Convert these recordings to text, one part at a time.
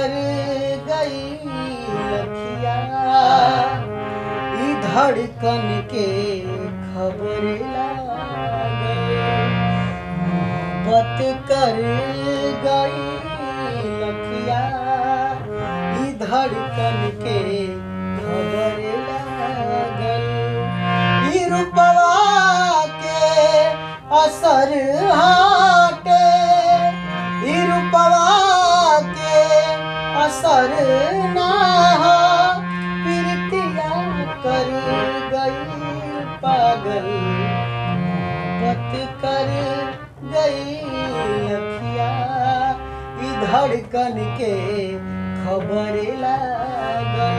कर गई लखिया ई धड़कन के खबर लागे मोहब्बत कर गई लखिया ई धड़कन के खबर लागल ई रूपवा के असर हाटे ई रूपवा के असर ना हो प्रीतिया कर गई पागल मोहब्बत कर गई अखिया ई धड़कन के खबर लागल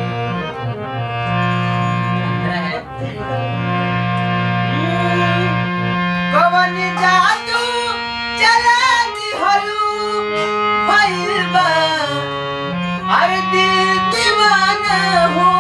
कवन जादू चला दिहलू भइल बा हर दिल दीवाना हो